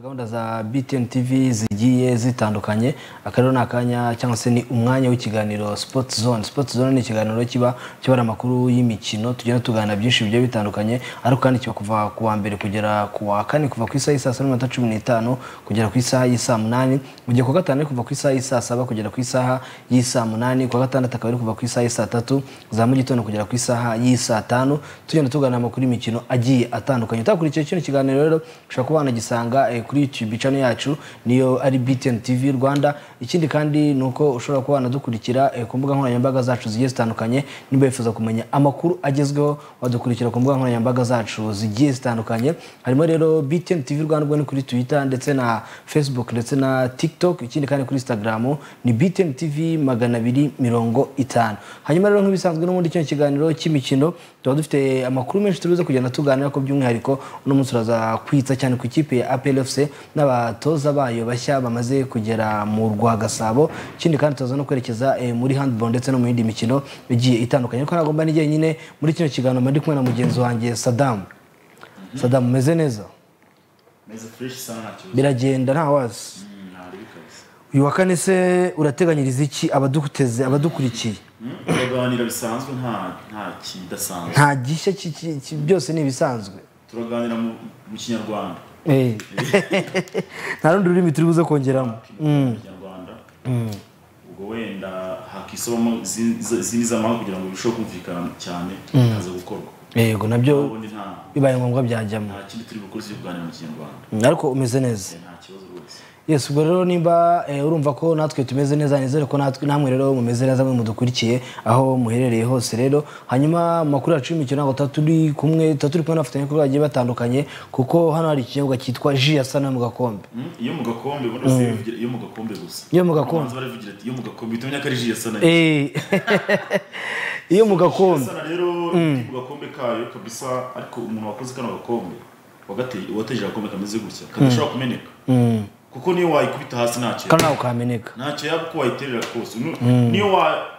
gahunda za btn tv zigiye zitandukanye akarero ni akanya cyangwa se ni umwanya w'ikiganiro sports zone sports zone ni ikiganiro kiba kibara amakuru y'imikino tugenda tuganira byinshi bigiye bitandukanye ariko kandi kiba kuva ku wa mbere kugera ku wa kane kuva ku isaha y'i saa saba n'iminota cumi n'itanu kugera ku isaha y'i saa munani mu gihe ku wa gatanu ari kuva ku isaha y'i saa saba kugera ku isaha y'i saa munani ku wa gatandatu akaba ari kuva ku isaha y'i saa tatu za mu gitondo kugera ku isaha y'i saa tanu tugenda tuganira amakuru y'imikino agiye atandukanye utakurikiye kino kiganiro rero ushobora kuba wanagisanga eh, kuri youtube channel yacu niyo ari btn tv rwanda ikindi kandi ni uko ushobora kuba wanadukurikira eh, ku mbuga nkoranyambaga zacu zigiye zitandukanye niba wifuza kumenya amakuru agezweho wadukurikira ku mbuga nkoranyambaga zacu zigiye zitandukanye harimo rero btn tv rwanda ubwo ni kuri twitter ndetse na facebook ndetse na tiktok ikindi kandi kuri instagram ni btn tv magana abiri mirongo itanu hanyuma rero nk'ibisanzwe n'ubundi kino kiganiro cy'imikino tuba dufite amakuru menshi turibuze kugenda tuganira ko by'umwihariko uno munsi turaza kwitsa cyane ku ikipe ya apl fc n'abatoza bayo bashya bamaze kugera mu rwa gasabo ikindi kandi turaza no kwerekeza eh, muri handball ndetse no mu yindi mikino igiye itandukanye ariko ntabwo mba ni jyenyine muri kino kiganiro mba ndi kumwe na mugenzi wanjye sadamu sadamu umeze neza meze fureshi isa nta kibazo biragenda nta wazi ntabwo bikaze uyu wa kane se urateganyiriza iki abaduteze abadukurikiye turaganira bisanzwe nta nta kidasanzwe nta gishya ki- ki- ki- byose ni ibisanzwe turaganira mu mu kinyarwanda Eh. nta rundi rurimi turi buze kongeramo mu kinyarwanda ubwo wenda hakisobamo izindi izindi z'amahanga kugira ngo birusheho kumvikana cyane bikaza gukorwa yego nabyo ubundi nta bibaye ngombwa byajyamo nta kindi turi bukore cyo kuganira mu kinyarwanda ariko umeze neza nta kibazo rwose yes ubwo rero nimba eh, urumva ko natwe tumeze neza nizere ko natwe namwe rero mumeze neza mwe mudukurikiye aho muherereye hose rero hanyuma mu makuru yacu y'imikino ntabwo tuba turi kumwe tuba turi kumwe n'abafatanyabikorwa bagiye batandukanye kuko hano hari ikinyobwa cyitwa ji ya sana mu gakombe Mm, iyo mu gakombe ubundi bose bivugira iyo mu gakombe gusa Iyo mu gakombe. Abanza baravugira ati iyo mu gakombe uhita umenya ko ari ji ya sana Eh. iyo mu gakombe sana rero ni ku gakombe kayo kabisa ariko umuntu wakoze kano gakombe wagateye wateje agakombe kameze gutya kadashobora kumeneka Mm. kuko niyo wayikubita hasi ntacyo kandi ntabwo kameneka ntacyo yaba uko wayiterera kose Nu- niyo wa-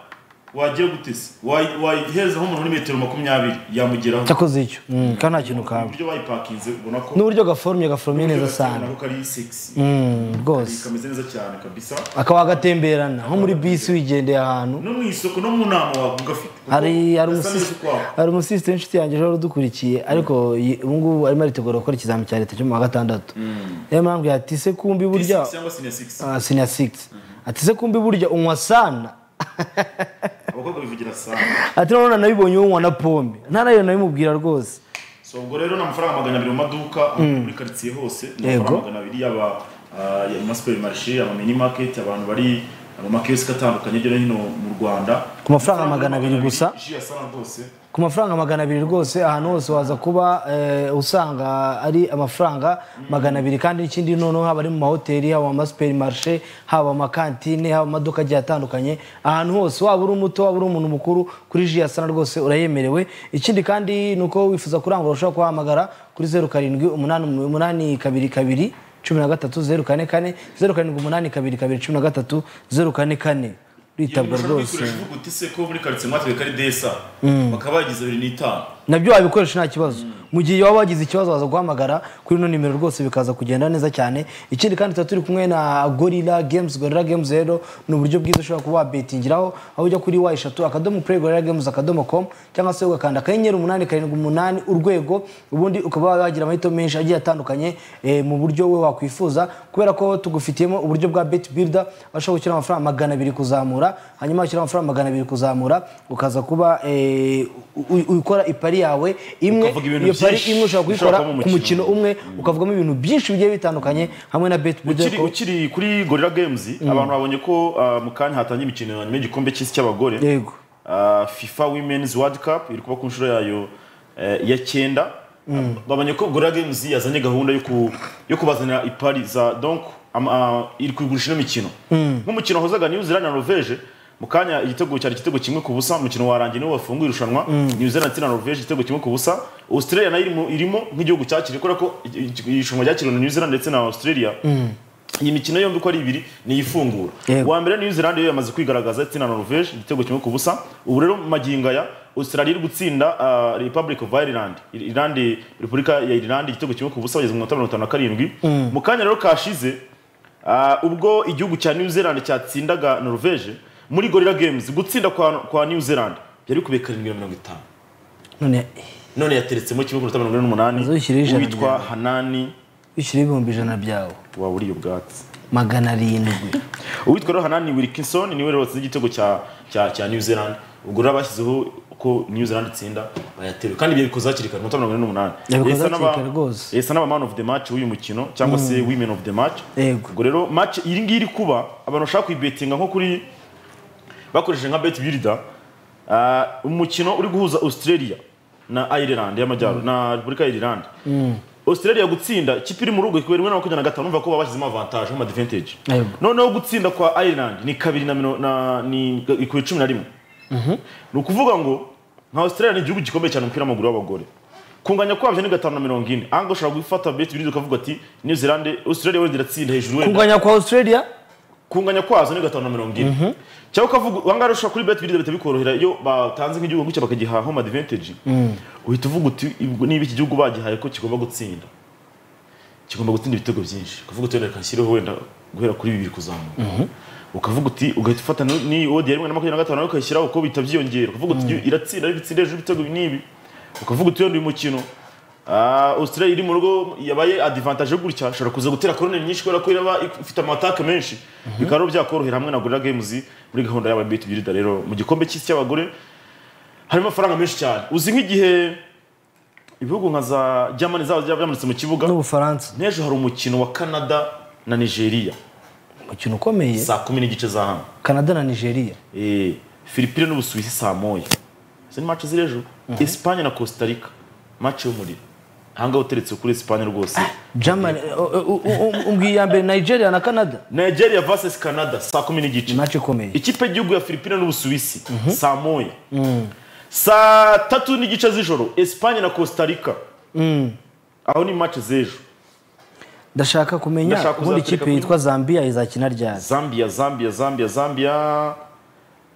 wagiye gutese wayi- wayiherezaho umuntu uri metero makumyabiri yamugeraho cyakoze icyo Mm, kandi nta kintu kaba uburyo bayipakinze ubona ko n'uburyo gaforumye gaforumye neza sana nako kari sexy Mm, rwose kameze neza cyane kabisa akaba agatemberana nko muri bisi wigendeye ahantu no mu isoko no mu nama wawe ugafite kuko hari hari gasa neza umusisi ukwawe. hari umusisi w'inshuti yanjye ejo udukurikiye ariko yi- ubu ngubu arimo aritegura gukora ikizami cya leta cyo mu wa gatandatu niyo mpamvu yatise kumbi burya Six cyangwa senior six ah, sinya sigisi atise kumbi burya unywa sana abakobwa bivugira sana ati none nabibonye unywa na pome ntarayo nabimubwira rwose so ubwo rero ni amafaranga magana abiri mu maduka muri karitsiye hose ni Yego. amafaranga magana abiri yaba ah, ya- ama supermarché ama mini market abantu bari mu makiyosike atandukanye hirya no hino mu rwanda Ku mafaranga magana abiri gusa? ji ya sana rwose ku mafaranga magana abiri rwose ahantu hose waza kuba eh, usanga ari amafaranga magana abiri kandi n'ikindi noneho haba ari mu mahoteli haba mu masuperimarishe haba mu makantine haba mu maduka agiye atandukanye ahantu hose waba uri umuto waba uri umuntu mukuru kuri ji ya sana rwose urayemerewe ikindi kandi ni uko wifuza kurangura ushobora kuhamagara kuri zeru karindwi umunani umunani kabiri kabiri cumi na gatatu zeru kane kane zeru karindwi umunani kabiri kabiri cumi na gatatu zeru kane kane Iyo uritabwa umuntu rwose ashaka kwikoresha uvuga uti se ko muri karitsiye mwatwereka ari desa bakaba bagize abiri n'itanu nabyo wabikoresha nta kibazo mu gihe waba wagize ikibazo waza guhamagara kuri ino nimero rwose bikaza kugenda neza cyane ikindi kandi tuba turi kumwe na gorilla games gorilla games rero ni uburyo bwiza ushobora kuba wabetingiraho aho ujya kuri wa eshatu akadomo play gorilla games akadomo com cyangwa se ugakanda akanyenyeri umunani karindwi umunani urwego ubundi ukaba wagira amahitamo menshi agiye atandukanye eh, mu buryo we wakwifuza kubera ko tugufitiyemo uburyo bwa bet builder aho ushobora gushyira amafaranga magana abiri kuzamura hanyuma washyira amafaranga magana abiri kuzamura ukaza kuba eh, u- u- ukora ipari yawe imwe Ukavuga ibintu iyo pari byinshi imwe ushobora kuyikora bishobora kuba mu ku mukino mukino. umwe ukavugamo ibintu byinshi bigiye bitandukanye hamwe na bet builder ukiri, ukiri kuri gorilla games abantu babonye ko ah, mu kanya hatangiye imikino ya nyuma y'igikombe cy'isi cy'abagore yego Ah, fifa women's world cup iri kuba ku nshuro yayo eh, ya cyenda babonye ko gorilla games yazanye gahunda yo ku- yo kubazanira ipari za donc ama- ah, iri kugurisha ino mikino nk'umukino wahozaga new zealand na norvege mu kanya igitego cyari igitego kimwe ku busa umukino warangiye niwo wafunguye irushanwa new zealand ndetse na norvege igitego kimwe ku busa australia nayo irimo- irimo nk'igihugu cyakiriye kubera ko igi- igi- irushanwa ryakiriwe na new zealand ndetse na australia iyi mikino yombi uko ari ibiri ni ifungura Yego. uwa mbere new zealand yo yamaze kwigaragaza ndetse na norvege igitego kimwe ku busa ubu rero magingo aya australia iri gutsinda ah, republic of ireland irlande repubulika ya irlande igitego kimwe ku busa bageze mu minota mirongo itanu na karindwi mu kanya rero kashize ah, ubwo igihugu cya new zealand cyatsindaga norvege muri gorilla games gutsinda kwa, kwa new zealand byari bikubiye karindwi na mirongo itanu none none yateretsemo kimwe ku minota mirongo ine n'umunani Azishyira ijana uwitwa byawe. hanani bishyira ibihumbi ijana byawe waba uriye ubwatsi magana arindwi uwitwa rero hanani wilkinson niwe rero watsinze igitego cya cya cya new zealand ubwo rero bashyizeho ko new zealand itsinda bayateruye kandi ibyo bikoze hakiri kare umunota mirongo ine n'umunani Yabikoze Yahise anaba- hakiri kare rwose. yahise anaba man of the match w'uyu mukino cyangwa se women of the match Yego. ubwo rero match iyi ngiyi iri kuba abantu bashaka kuyibetinga nko kuri bakoresheje nka bet builder Ah, umukino uri guhuza australia na ireland y'amajyaruguru na repubulika ya ireland australia gutsinda ikipe iri mu rugo ikubera rimwe na makumyabiri na gatanu urumva ko babashyizemo avantage nk'amadvantage Yego. noneho gutsinda kwa ireland ni kabiri na mino- na- ni ku cumi na rimwe ni ukuvuga ngo nka australia ni igihugu gikomeye cyane mu umupira w'amaguru w'abagore kunganya kwabyo ni gatanu na mirongo ine ahanga ushobora gufata bet bibiri ukavuga ati new zealand australia wenda iratsinda hejuru wenda kunganya kwa australia kunganya kwazo ni gatanu na mirongo ine cyangwa ukavuga uhangaha ushobora kuri bet biriza bikorohera iyo batanze nk'igihugu gutya bakagiha home advantage uhita uvuga uti "Ibwo- niba iki gihugu bagihaye ko kigomba gutsinda kigomba gutsinda ibitego byinshi ukavuga uti reka nshyiriho wenda guhera kuri bibiri kuzamuka ukavuga uti ugahita ufata ni- ni odi ya rimwe na makumyabiri na gatanu nawe ukayishyiraho kuko bihita byiyongera ukavuga uti iratsinda ariko itsinda hejuru y'ibitego ibi n'ibi ukavuga uti wenda uyu mukino ah, Australia iri mu rugo yabaye advantage yo gutya ashobora kuza gutera korone nyinshi kubera ko iraba ifite amataka menshi bikaba rero byakorohera hamwe na Gorilla Games muri gahunda yaba bitu birida rero mu gikombe cy'isi cy'abagore harimo amafaranga menshi cyane uzi nk'igihe ibihugu nka za Germany zaba byamanutse mu kibuga n'ubufaransa n'ejo hari umukino wa Canada na Nigeria umukino ukomeye saa kumi n'igice za hano canada na nigeria Eh, Philippines n'Ubusuwisi saa moya izo ni match ziri ejo Espagne na Costa Rica match y'umuriro ahangaha uteretse kuri Espagne rwose germany u- u- u- umbwiye iya mbere nigeria na canada Nigeria vs Canada saa kumi n'igice match ikomeye ikipe y'igihugu ya Philippines n'Ubusuwisi saa moya saa tatu n'igice z'ijoro Espagne na Costa Rica aho ni match z'ejo ndashaka kumenya Ndashaka ubundi kuzaturika ikipe kuri- yitwa zambia izakina ryari Zambia Zambia Zambia Zambia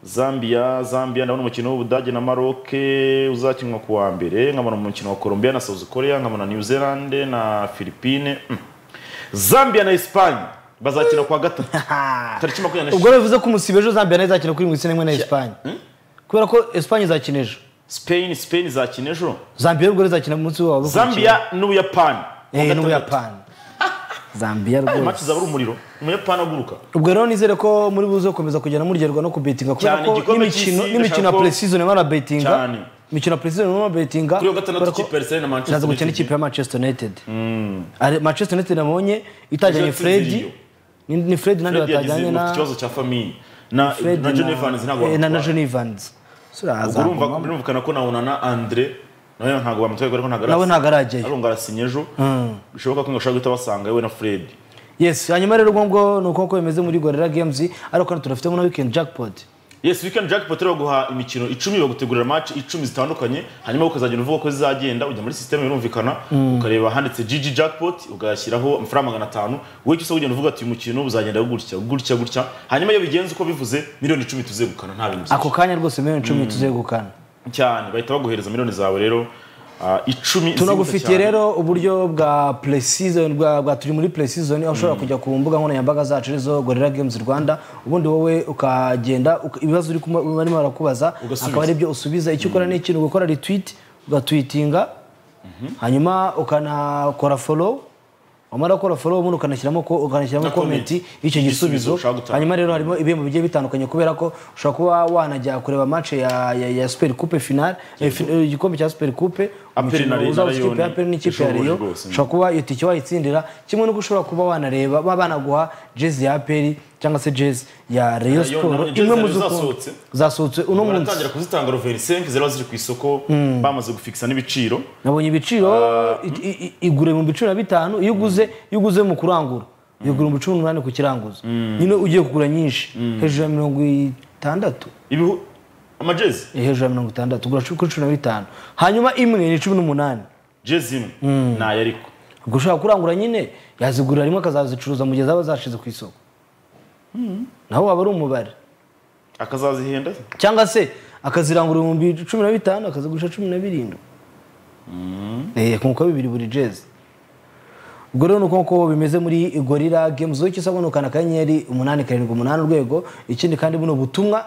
Zambia Zambia ndabona umukino w'Ubudage na Maroc uzakinwa ku wa mbere nkabona umukino wa Colombia na South Korea nkabona New Zealand na Philippines Mm. Zambia na Espagne bazakina ku wa gatatu tariki makumyabiri ubwo na rero bivuze ko umusibe ejo zambia nayo izakina kuri mirongo ine na esipanye kubera ko esipanye izakina ejo Spain Spain izakina ejo zambia rero ubwo rero izakina ku munsi wabo Zambia n'Ubuyapani Ku wa eh gatandatu. n'ubuyapani zambia Ayo rwose match zaba ari umuriro umuyapani aguruka ubwo rero nizere ko muri buze gukomeza kugenda muryoherwa no kubetinga kubera Cyane, ko igikombe n'imikino cy'isi n'imikino ya ndashaka ko- precision barimo barabetinga Cyane. imikino ya precision barimo barabetinga kuri wa gatandatu kubera ko ikipe ya Arsenal na Manchester iraza gukina United. n'ikipe ya manchester united Ari- manchester united nabonye itajyanye Ejo fredi Tiziriyo. ni ni fredi nandi Fred yagize batajyanye na ikibazo cya famille na Fred na John Evans ntabwo eh, na na bamutwara. john evans So, Ubwo araza- urumva birumvikana ko na Onana Andre nawe ntabwo bamutwaye kuko ntabwo nawe ntabwo arajyayo arunga arasinye ejo bishoboka ko ngashaka guhita basanga yewe na Fred yes hanyuma rero ubwo ngubwo ni uko uko bimeze muri gorilla games ariko hano tunafitemo na weekend jackpot yes weekend jackpot rero baguha imikino icumi bagutegurira match icumi zitandukanye hanyuma ukazagenda uvuga uko zizagenda ujya muri system birumvikana ukareba handitse GG jackpot ugashyiraho amafaranga magana atanu wowe cyose ugenda uvuga ati uyu mukino uzagenda gutya gutya gutya hanyuma iyo bigenze uko bivuze miliyoni icumi tuzegukana nta bintu byinshi. ako kanya rwose miliyoni icumi tuzegukana cyane bahita baguhereza miliyoni zawe rero ah, icumi tunagufitiye zihuta cyane. rero uburyo bwa precision bwa, bwa turi muri precision aho ushobora kujya ku mbuga nkoranyambaga zacu arizo gorilla games rwanda ubundi wowe ukagenda uka- ibibazo uri kuma- barimo barakubaza Ugasubiza. akaba ari byo usubiza icyo ukora ni ikintu gukora retweet ugatwitinga hanyuma ukanakora follow wamara gukora follow ubundi ukanashyiramo ko ukanashyiramo Na comment. comment y'icyo Igisubizo gisubizo ushaka gutanga. hanyuma rero harimo ibihembo bigiye bitandukanye kubera ko ushobora kuba wanajya kureba match ya, ya, ya super coupe final eh, fi- eh, igikombe cya super coupe Aperi umukino na Rayon uzaba ikipe ya Aperi n'ikipe ya ishoboye Rayon rwose. ushobora kuba iyo tike wayitsindira kimwe nuko ushobora kuba wanareba baba banaguha jezi ya Aperi cyangwa se jezi ya Rayon Rayon, Sport none jezi imwe mu zari zasohotse zasohotse? zasohotse uno munsi baratangira kuzitanga roveri 5 ziba ziri ku isoko bamaze gufikisa n'ibiciro nabonye ibiciro i- i- i- igura ibihumbi cumi na bitanu iyo uguze iyo uguze mu kurangura igura ibihumbi cumi n'umunani ku kiranguzo nyine ugiye kugura nyinshi hejuru ya mirongo itandatu ibihu amajezi Eh, hejuru ya mirongo itandatu ugura kuri cumi na bitanu hanyuma imwe ni cumi n'umunani jezi imwe nayo ariko ubwo ushobora kurangura nyine yazigurira rimwe akazazicuruza mu gihe zaba zashize ku isoko naho waba ari umubare akazazihenda cyangwa se akazirangura ibihumbi cumi na bitanu akazigurisha cumi na birindwi Eh, kungukaho bibiri buri jezi ubwo rero ni uko nguko bimeze muri gorira games uko isa gunukana akanyenyeri umunani karindwi umunani urwego ikindi kandi buno butumwa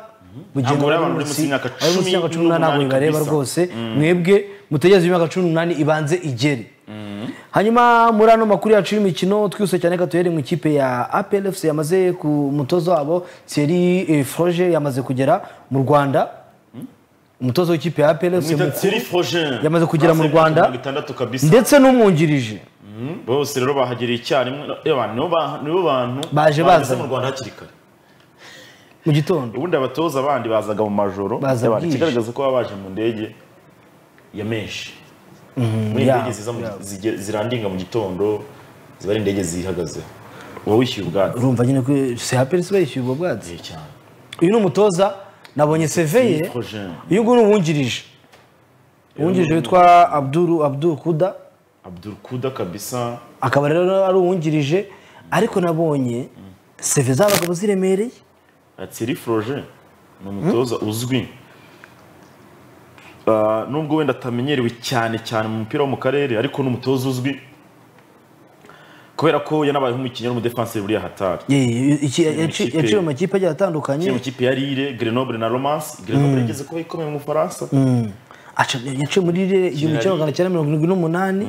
Ntabwo abari buri abantu bari munsi y'imyaka abari munsi y'imyaka cumi cumi n'umunani ntabwo n'umunani bibareba kabisa. rwose mwebwe mutegereze imyaka cumi n'umunani ibanze igere hanyuma muri ano makuru yacu y'imikino twihuse cyane reka tuhere mu ikipe ya apl fc yamaze ku mutozo wabo thierry eh, froge yamaze kugera mu rwanda umutozo w'ikipe ya apl fc mwita mukuru Thierry Frogin Yamaze kugera mu Amaze Rwanda. imyaka mirongo itandatu kabisa ndetse n'umwungirije Mm, bose rero bahagiriye icyarimwe Eba, nibo ba- nibo bantu Baje bageze bazanye. mu rwanda hakiri kare mu gitondo ubundi abatoza abandi bazaga mu majoro Baza Eba, bwije. ikigaragaza ko baba baje mu ndege ya menshi muri ya, indege ziza mu- zige- zirandinga mu gitondo ziba ari indege zihagazeho uba wishyuye ubwatsi urumva nyine ko si apl fc bayishyuye ubwo bwatsi Eh, cyane uyu ni umutoza nabonye seve ye Projet. uyu nguyu ni uwungirije uwungirije witwa abduru abduru kuda abdul kuda kabisa akaba rero ari uwungirije ariko nabonye seve z'abagabo ziremereye Thierry Froger ni umutoza uzwi Ah, nubwo wenda atamenyerewe cyane cyane mu mupira wo mu karere ariko ni umutoza uzwi kubera ko yanabaye nk'umukinnyi w'umudefansi buriya hatari Ye- iki- yaci- ikipe- yaciwe mu makipe agiye atandukanye kiri mu kipe ya Lille Grenoble na Romance Grenoble igeze kuba ikomeye mu Bufaransa aca- yaciye muri rire igihumbi kimwe magana cyenda mirongo irindwi n'umunani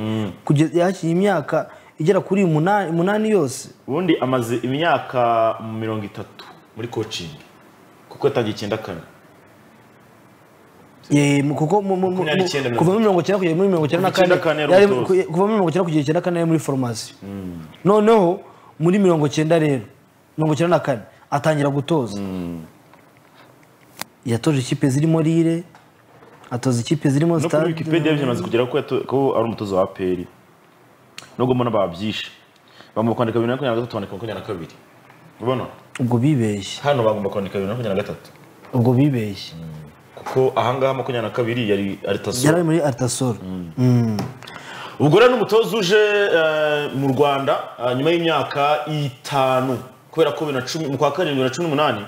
kugeza yakinnye imyaka igera kuri umunani umunani yose ubundi amaze imyaka mirongo itatu muri coaching kuko yatangiye icyenda kane Ye, mu- kuko mu- mu- mu- Makumyabiri n'icyenda kuva muri mirongo icyenda kugera muri mirongo icyenda na Icyenda kane kane yari yari- umutoza. kuva muri mirongo icyenda kugera icyenda na kane yari muri foromasiyo noneho muri mirongo icyenda rero mirongo icyenda na kane atangira gutoza yatoje ikipe zirimo rire atoza ikipe zirimo no kuri Stade. wikipedia bimaze kugera ko yato- ko ari umutoza wa apr nubwo mbona babyishe bagomba kwandika bibiri na makumyabiri na gatatu bandika makumyabiri na kabiri ubona ubwo bibeshye hano bagomba kwandika bibiri na makumyabiri na gatatu ubwo bibeshye kuko ahangaha makumyabiri na kabiri yari ari taso yari ari muri aritasoro ubwo rero n'umutoza uje eh, mu rwanda eh, nyuma y'imyaka itanu kubera ko bibiri na cumi- mu kwa karindwi bibiri na cumi n'umunani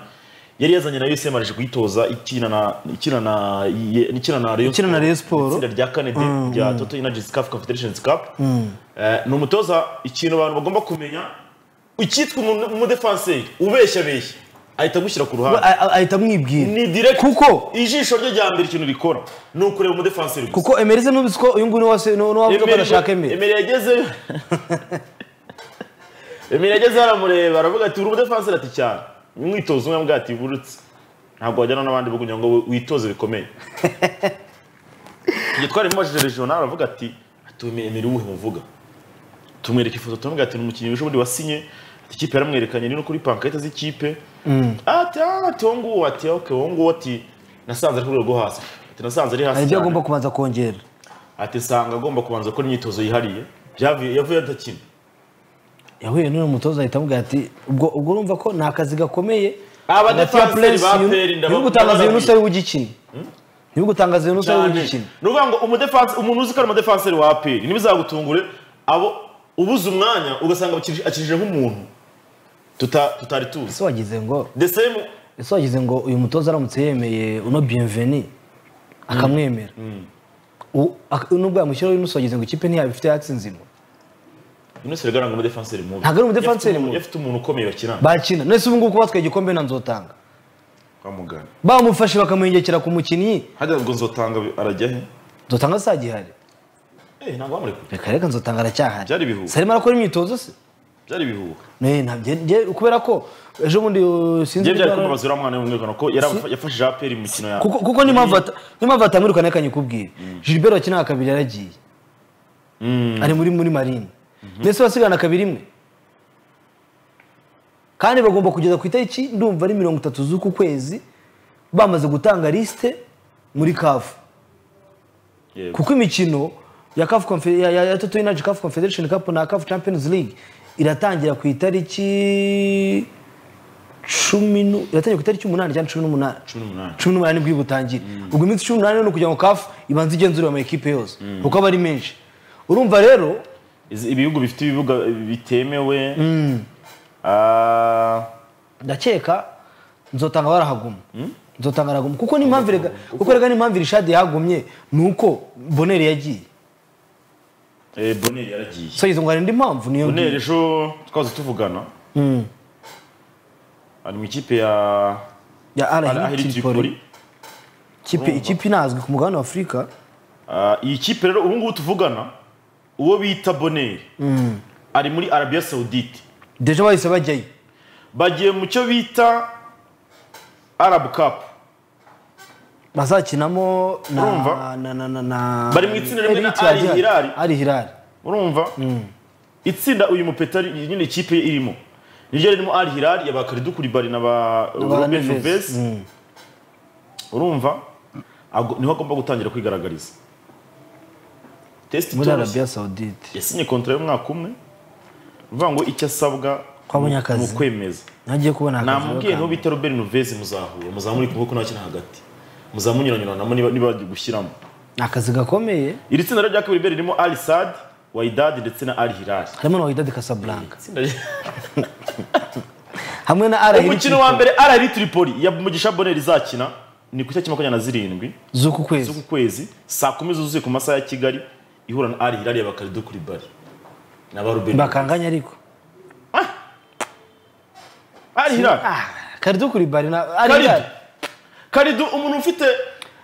yari yazanye na usm aje kuyitoza ikina na ikina na ye- ikina na Rayon Ikina na Rayon Sports. itsinda rya kane de- rya toto energies cup confederation cup Eh, ni umutoza ikintu abantu bagomba kumenya icyitwa umu- umudefanseri ubeshya beshya ahita agushyira ku ruhande A- a- ahita amwibwira ni direct kuko ijisho rye rya mbere ikintu rikora ni ukureba umudefanseri gusa kuko emerise n'ubisi ko uyu nguyu ni wase- ni uwavuga ko adashaka emeri Emery yagezeyo Emery yagezeyo aramureba aravuga ati uri umudefanseri ati cyane umwitozo umwe yambwira ati burutse ntabwo wajyana n'abandi bo kugira ngo witoze bikomeye igihe twarimubajije regional aravuga ati ati "Uyu Emery uwuhe muvuga tumwereka ifoto turamubwira ati ni umukinnyi ejo bundi wasinye ati ikipe yaramwerekanye ni no kuri pankete z'ikipe ati "Ah, ati wowe nguwo ati okay wowe nguwo ati nasanze ari ku rwego rwo hasi ati nasanze ari hari hasi ibyo cyane agomba kubanza kongera ati nsanga agomba kubanza gukora imyitozo yihariye Byavuye- yavuye adakina yahuye n'uyu mutoza ahita amubwira ati ubwo ubwo urumva ko ni akazi gakomeye Aba hagati ya defenseri ba Prince, Peri, ndabona- ntibigutangaze ibintu ndabona- utari bugikina ntibigutangaze ibintu utari bugikina ni ukuvuga ngo umudefanse umuntu uzi ko ari umudefanseri wa aperi ntibizagutungure abo ubuze umwanya ugasanga akiri- akijije nk'umuntu tuta- tutari tuzi ese wagize ngo the same ese wagize ngo uyu mutoza aramutse yemeye uno bienveni akamwemera U- ak- nubwo yamushyiraho uyu wagize ngo ikipe ntiyaba ifite yatsi nzima uneseri garanga umudefanseri mubi Ntabwo ari umudefanseri Yafite umuntu- mubi. yafite umuntu ukomeye bakina bakina none se ubu ngubu kubatwaye igikombe nta nzotanga kwa muganga bamufashe bakamuhengekera ku mukinnyi hajya ngo nzotanga arajya he nzotanga saa gihari Eh, ntabwo bamurekura reka reka nzotanga aracyahari Byari ibihuha. sarimo arakora imyitozo se byari ibihuha Ne, ntabyo- njye- kubera ko ejo bundi uh, sinzi njye byari ibyo- kumubaza uriya mwana w'umwirukano ko yari afa- yafashije aperi mu mikino ya kuko kuko n'impamvu ata- n'impamvu atamwirukana reka nyikubwire gilbert wakinaga kabiri yaragiye ari muri muri marine mbese basigana kabiri imwe kandi bagomba kugeza ku itariki ndumva ari mirongo itatu z'uku kwezi bamaze gutanga lisite muri kafu Yego. kuko imikino ya CAF Confe- ya- ya- ya Toto Energy CAF Confederation Cup na CAF Champions League iratangira ku itariki cumi nu- iratangira ku itariki umunani cyangwa cumi n'umunani cumi n'umunani. cumi n'umunani nibwo butangire ubwo iminsi cumi n'umunani ni ukugira ngo CAF ibanze igenzurire ama ekipe yose kuko aba ari menshi urumva rero Izi- ibihugu bifite ibibuga bitemewe Ah, ndakeka nzotanga barahaguma nzotanga araguma kuko n'impamvu rega kuko rega n'impamvu irishadi yagumye ni uko boneri yagiye Eh, boneri yaragiye so izo ngo hari indi mpamvu niyo boneri ejo twaza tuvugana ari mu ikipe ya ya Al arahiri Ahly Tripoli tripoli ikipe ikipe inazwi ku mugabane wa afurika Ah, iyi kipe rero ubu ngubu tuvugana uwo bita boneri ari muri arabiya sawudite deje bahise bajyayo bagiye mu cyo bita arabu kapu bazakinamo na Urumva? na na na na Bari mu itsinda rimwe na Elite Al ya Hilal. Al Hilal urumva itsinda uyu mupetari iyi nyine ikipe ye irimo niryo ririmo al hilal ya ba karidu kuribari na ba Ba robin Neves. Neves. urumva Ago- niho agomba gutangira kwigaragariza test muri Thomas Arabia Saudite yasinye kontra y'umwaka umwe uvuga ngo icyo asabwa Ko abonye ni akazi. ukwemeza nagiye kubona akazi namubwiye bakanga. niho bita robert nuvezi muzahura muzamuri kumwe ko ntakina hagati muzamunyuranyuranamo niba niba bagiye gushyiramo ni akazi gakomeye iri tsinda rero rya kabiri be ririmo al sad waidad ndetse na al hilal harimo na Wydad Casablanca Itsinda rya- hamwe na Al Hilal umukino wa mbere arari tripoli ya mugisha boneri izakina ni ku itariki makumyabiri na zirindwi z'uku z'uku kwezi kwezi saa kumi zuzuye ku masaha ya kigali ihura na ari hirari bakarido kuri bari naba rubeni bakanganya ariko ari hirari karidu kuri bari na Al Karidu. Hilal karidu umuntu ufite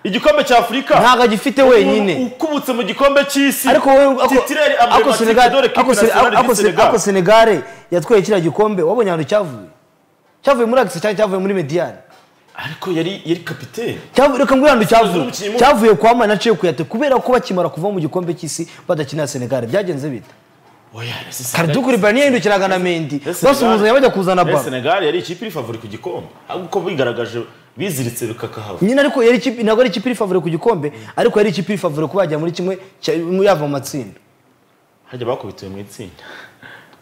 igikombe cya afurika ntago agifite wenyine ukubutse mu gikombe cy'isi ariko wowe ako- titireri ako Senegal- dore ako kipe Sen- nationale ako du Sen- Senegal. ako senegare yatwaye kiriya gikombe wabonye ahantu cyavuye cyavuye muri agisi cyangwa cyavuye muri mediyani ariko yari yari kapiteni Cyavu- reka mbwira ahantu cyavuye umukinnyi mubi. cyavuye kwa mani aciye kuyate kubera ko bakimara kuva mu gikombe cy'isi badakinira senegare byagenze bita oya ese Senegal- karidukuri bari yahindukiraga na mendi ese Senegal- basuhuzanya bajya kuzana ese baro senegali yari ikipe iri favori ku gikombe ahubwo uko bigaragaje biziritse bikakahava nyine ariko yari ikipe ntabwo ari ikipe iri favore ku gikombe ariko yari ikipe iri favore kuba yajya muri kimwe cya- yava mu matsinda hajya bakubitiwe mu itsinda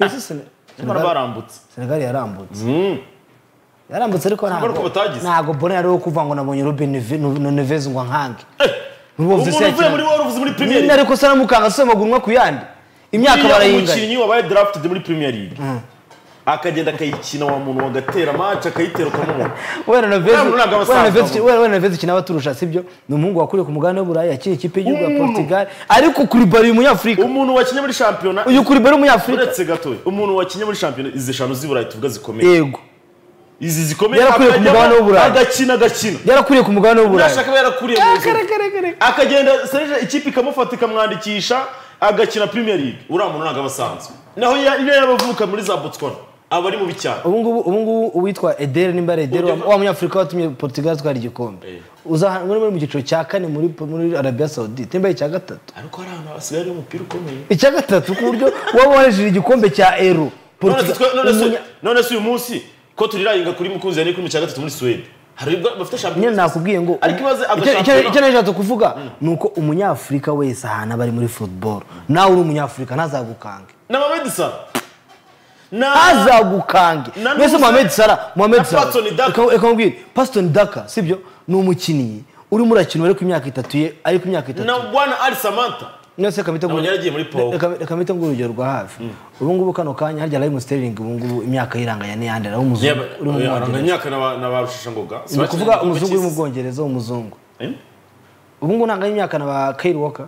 Mbese Sene- nyamara Senegal- barambutse senegal yarambutse Mm. yarambutse ariko Urabona ko batagize. ntabwo bona yari uwo kuvuga ngo nabonye robin nevezi ngo nkange umuntu ntubumve se uvuye muri yakina waruvuze muri premier nyine league ariko se aramukanga se amaguru umwe ku yandi imyaka Uriya barayinganya umukinnyi wabaye drafted muri premier league akagenda akayikina wa muntu wagatera match akayitera ukamubona wera Uriya muntu ntabwo abasaza abo. nevezi kina baturusha sibyo ni umuhungu wakuriye ku mugabane w'uburayi yakina ikipe y'igihugu ya Umuntu. portugal ariko kuri bari uyu munyafurika umuntu wakinnye muri shampiyona uyu kuri bari umunyafurika uretse gatoya umuntu wakinnye muri shampiyona izi eshanu z'iburayi tuvuga zikomeye yego izi zikomeye Yarakuriye ku akajyamo mugabane w'Uburayi. agakina agakina yarakuriye ku mugabane w'uburayi ntashaka aba yarakuriye mu Ah, nzu kare, kare, kare. akagenda serije ikipe ikamufata ikamwandikisha agakina premier league uriya muntu ntabwo aba asanzwe naho ya- iyo yabavuka muri za botswana aba ari mubi cyane ubu ngubu ubu ngubu uwitwa edere nimba ari edere wa- wa munyafurika watumye portugal atwara igikombe Eh. uza ahantu muri mu cyiciro cya kane muri muri arabia saudite nimba ari icya gatatu ariko hari ahantu hasigaye hariho umupira ukomeye icya gatatu ku buryo waba wahejeje igikombe cya ero None se Portugal- twe- none se- umunya- none se uyu munsi ko turirayinga kuri mukunzi ya nikuri mu cya gatatu muri suwede hari ubwo bafite nyine shampiyona nakubwiye ngo Ariko ibaze icyo- agashampiyona. icyo icyo nashatse kuvuga ni uko umunyafurika wese ahantu aba ari muri football nawe uri umunyafurika ntazagukange na mamed sara na ntazagukange Na mbese Nusa- mohamed salah mohamed Na Patson Daka. salah reka nkubwire paston daka sibyo ni umukinnyi urimo urakina ariko imyaka itatu ye ariko imyaka itatu na bwana ali samanta mwese reka mpite Nabonye yaragiye muri Pau. reka- reka mpite nguha urugero rwa hafi ubu ngubu kano kanya harya Raheem Sterling ubu ngubu imyaka yiranganya n'iyandi ari umuzungu uri mu Bwongereza imyaka na ba rushishangoga ni ukuvuga umuzungu uri mu Bwongereza w'umuzungu ubu ngubu ntabwo ari imyaka na ba Kyle Walker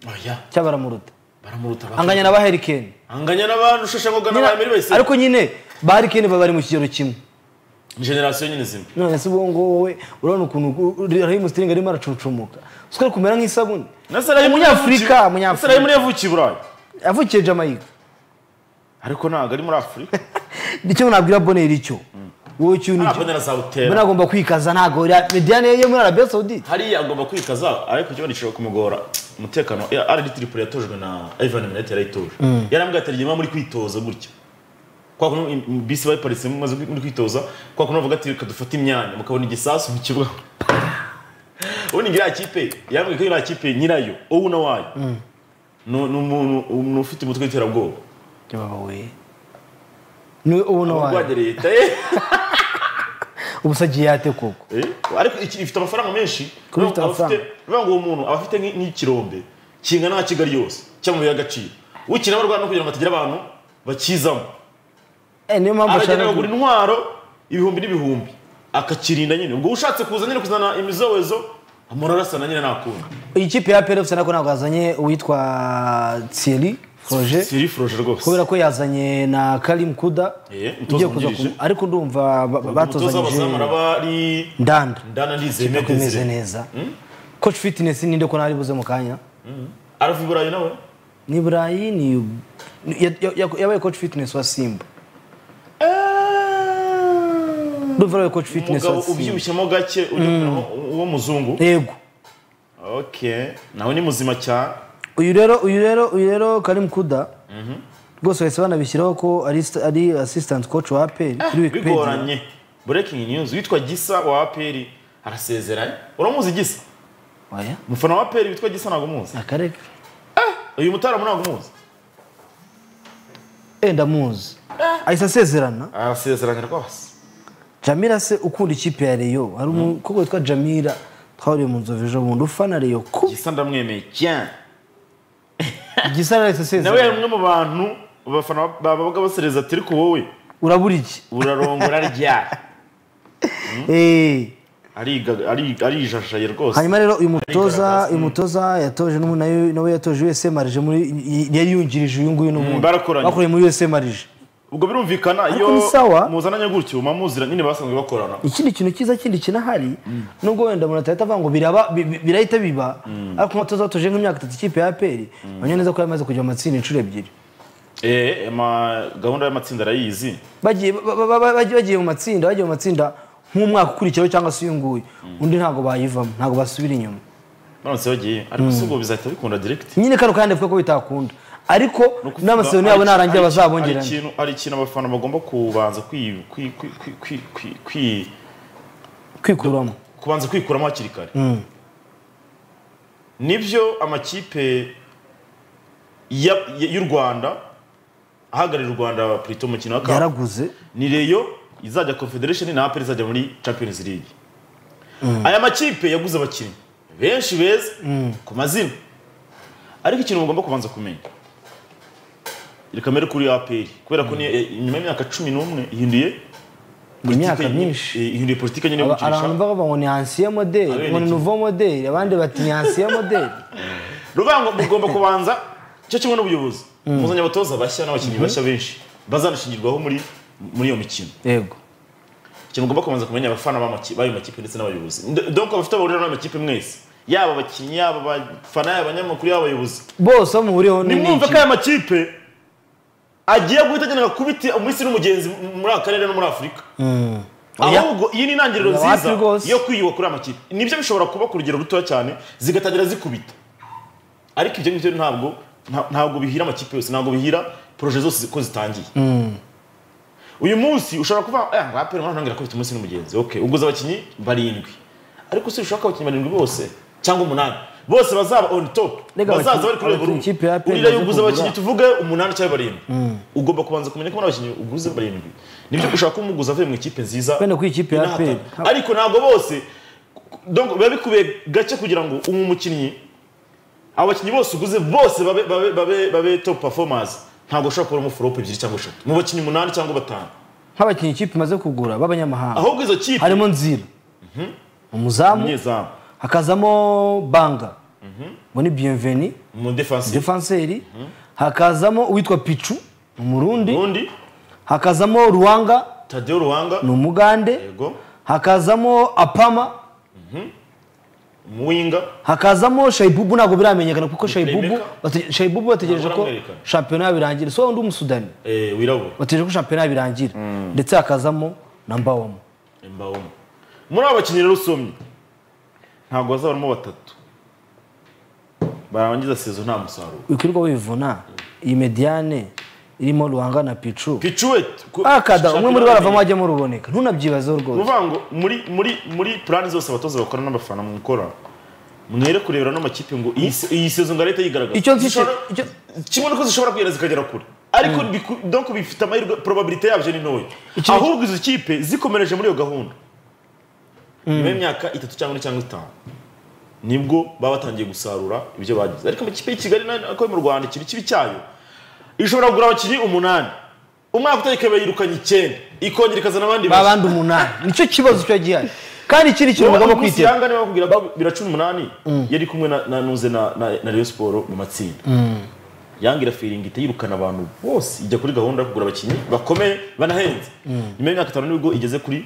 oya cyangwa baramuruta baramuruta ba- anganya na ba Harry Kane anganya na ba rushishangoga na Nyina- ba emeri bayise ariko nyine ba Harry Kane baba bari mu kigero kimwe generasiyo nyine zimwe none se ubu ngubu wowe urabona ukuntu u- u- Raheem Sterling arimo aracucumuka sikari kumera nk'isabune na sarayimu Umunyafurika, yavukiye- Umunyafurika. sarayimu yavukiye i burayi yavukiye Jamaica ariko ntabwo ari muri afurika icyo nabwira Bonner icyo wowe cyo ni ntabwo icyo na za mbona butera agomba kwikaza ntabwo mediyane ye muri arabia saudite hariya agomba kwikaza ariko ikibazo gishobora kumugora umutekano ya ari tripoli yatojwe na ivan minete yarayitoje yarambwiye ati ryema muri kwitoza gutya kwa kuntu bisi bayiparitsemo maze muri kwitoza kwa kuntu bavuga ati reka dufate imyanya mukabona igisasu mu kibuga ubundi ngira kipe yambwiye ko iriya kipe nyirayo wowe na wayo ni ni umuntu umuntu ufite umutwe w'iterabwoba wowe ni ubu nawe urwanya leta eh. ubu se agiye yate koko Eh, ariko iki- ifite amafaranga menshi Kuba ifite Urumva, abafite- amafaranga. urumva ngo uwo muntu aba afite nk'i- nk'ikirombe kingana nka kigali yose cyangwa y'agaciro ukina barwana kugira ngo hatagira abantu bakizamo Eh, niyo mpamvu aragenda ashaka akagura intwaro ibihumbi n'ibihumbi akakirinda nyine ubwo ushatse kuza nyine kuzana imizowezo amurarasana nyine ntakunda iyi kipe ya peri nako ntabwo yazanye uwitwa Thierry Froger siri foroje rwose kubera ko yazanye na Karim Kuda Eh, umutoza ugiye kuza wungirije. ku- ariko ndumva ba- ba- umutoza w'abazamu batozanyije araba ari ndanda ndana ndizeme Kipe imeze desire neza coach fitness ninde ko ntari buze mu kanya arava i burayi nawe ni burayi ni ya- ya- ya- yabaye coach fitness wa simba ndumva yabaye coach fitness umugabo wa simba ubyibushyemo gake ujya kuramo uwo muzungu yego okay nawe ni muzima cyane uyu rero uyu rero uyu rero Karim Kuda rwose bahise banabishyiraho ko ari sta- ari assistant coach wa APR kuri Wikipedia bigoranye breaking news witwa gisa wa aperi arasezeranye uramuzi gisa oya umufana wa aperi witwa gisa ntabwo umuzi akareka uyu mutaramu ntabwo umuzi eh ndamuzi ahise asezerana arasezeranye rwose Jamira se ukunda ikipe ya Rayon hari umukobwa witwa Jamira twahuriye mu nzovu ejo bundi ufana Rayon ku gisa ndamwemeye cyane gisara ahise nawe yari asezerana umwe mu bantu abafana babaga basereza ati ariko wowe urabura iki urarongora ryari eh Ariga- ari- arijajaye rwose hanyuma rero uyu mutoza Arigaragaza, uyu mm. mutoza yatoje n'ubu nawe nawe yatoje USM Marije muri yari yungirije uyu nguyu n'ubundi barakoranye. bakoreye muri USM Marije ubwo birumvikana iyo ni sawa. muzananye gutyo mumuzira nyine basanzwe bakorana ikindi kintu cyiza kindi kinahari nubwo wenda umuntu atahita avuga ngo biraba bi- bi- birahita biba ariko umutoza watoje nk'imyaka itatu ikipe ya APR bamenya neza ko yamaze kujya mu matsinda inshuro ebyiri Eh, ama- gahunda y'amatsinda arayizi bagiye ba- ba- ba- bagiye bagiye mu matsinda bagiye mu matsinda nk'umwaka ukurikiyeho cyangwa se uyu nguyu undi ntabwo bayivamo ntabwo basubira inyuma baramutse bagiye ariko si ubwo bizahita bikunda direct nyine kano kandi avuga ko bitakunda ariko Nukuvuga, n'amasezerano hari- yabo narangira hari- bazabongerane hari ikintu- hari ikintu abafana bagomba kubanza kwi- kwi- kwi- kwi- kwi- kwi- kwi- kwikuramo kubanza kwikuramo hakiri kare nibyo amakipe ya- ya- y'u rwanda ahagarariye u rwanda plito mu mukino wa kapu yaraguze ni reyo izajya confederation na apel izajya muri champions league aya makipe yaguze abakinnyi benshi beza ku mazina ariko ikintu mugomba kubanza kumenya reka mbere kuri apel kubera ko ni eh, nyuma y'imyaka cumi n'umwe ihinduye imyaka politike- myinshi eh, ihinduye politiki nyine yo Aba- abantu gukinisha bavuga ngo ni ancien modeli Abene ngo ni iki? nouveau modeli abandi bati ni ancien modeli ruvuga ngo mugomba kubanza cyo kimwe n'ubuyobozi muzanye abatoza bashya n'abakinnyi bashya benshi bazanashingirwaho muri muri iyo mikino yego ikintu mugomba kubanza kumenya abafana b'amaki- b'ayo makipe ndetse n'abayobozi Nd- donc abafite abahurira n'amakipe mwese yaba abakinnyi yaba abafana yaba abanyamakuru yaba abayobozi bose aho muhuriyeho ni nimwumve ko iki aya makipe agiye guhita agenda kubita umwisi n'umugenzi m- muri aka karere no muri afurika Oya. ahubwo iyi ni intangiriro Oya, wapi nziza rwose. yo kwiyuba kuri aya makipe nibyo bishobora kuba ku rugero rutoya cyane zigatangira zikubita ariko ibyo ngibyo ntabwo nta- ntabwo bihira amakipe yose ntabwo bihira poroje zose ko zitangiye uyu munsi ushobora kuvuga ngo ngo aperi mwana ntangira kubita umunsi n'umugenzi okay uguze abakinnyi barindwi ariko si ushaka abakinnyi barindwi bose cyangwa umunani bose bazaba on top Rega bazaza bari abakinnyi- ku rwego abakinnyi ikipe ya rumwe APR urira iyo baje uguze abakinnyi kugura. tuvuge umunani cyangwa barindwi ugomba kubanza kumenya ko muri abakinnyi uguze barindwi nibyo ushaka ko umuguzi avuye mu ikipe nziza Wenda ku ikipe ya inahatana. APR. ariko ntabwo bose donc biba bikubiye gake kugira ngo umu mukinnyi abo bakinnyi bose uguze bose babe, babe, babe, babe top performers ntabwo ushobora kubona umuforopo ebyiri cyangwa eshatu mu bakinnyi umunani cyangwa batanu nk'abakinnyi ikipe imaze kugura b'abanyamahanga ahubwo izo kipe harimo nzira umuzamu umunyezamu hakazamo banga ngo ni bienveni mu defense defanseri hakazamo uwitwa picu ni umurundi undi hakazamo ruwanga Tadeo Ruwanga ni umugande yego hakazamo apama Muinga hakazamo shayibubu ntabwo biramenyekana kuko shayibubu playmaker. bate- shayibubu bategereje Ntabwo ko aramwerekana. shampiyona yabirangira so undi umusudani eh wirabura bategereje ko shampiyona yabirangira ndetse hakazamo na mbawamo Mbaomo muri abo bakinnyi rero usomye ntabwo bazabaramo batatu barangiza sezo nta musaruro wikirirwa wivuna iyi mediyane irimo ruhanga na picu picuweti akada umwe muri bo aravamo ajyamo ruboneka ntunabyibazeho rwose uvuga ngo muri muri muri plani zose abatoza bakora n'abafana mukora mwere kurebera n'amakipe ngo iyi se- iyi sezo ngo leta yigaragaza icyo nzi cyo- Zishobora- icyo- kimwe nuko zishobora kwihera zikagera kure ariko biku- donc bifite amahirwe probabilité yabyo ni ntoya Iki- ahubwo izo kipe zikomereje muri iyo gahunda nyuma y'imyaka itatu cyangwa ine cyangwa itanu nibwo baba batangiye gusarura ibyo bagize ariko amakipe y'i kigali nayo ako mu rwanda ikintu kibi cyayo ishobora kugura abakinnyi umunani umwaka utarikaba yirukanye icyenda ikongera ikazana abandi ba bandi umunani nicyo kibazo cyo gihari kandi ikindi kintu bagomba kwitera kwitera bakubwira ko bira cumi n'umunani yari kumwe na- na nuze na na- na Rayon Sport mu matsinda yanga irafiringa ihita yirukana abantu bose ijya kuri gahunda yo kugura abakinnyi bakomeye banahenze nyuma y'imyaka itanu nibwo igeze kuri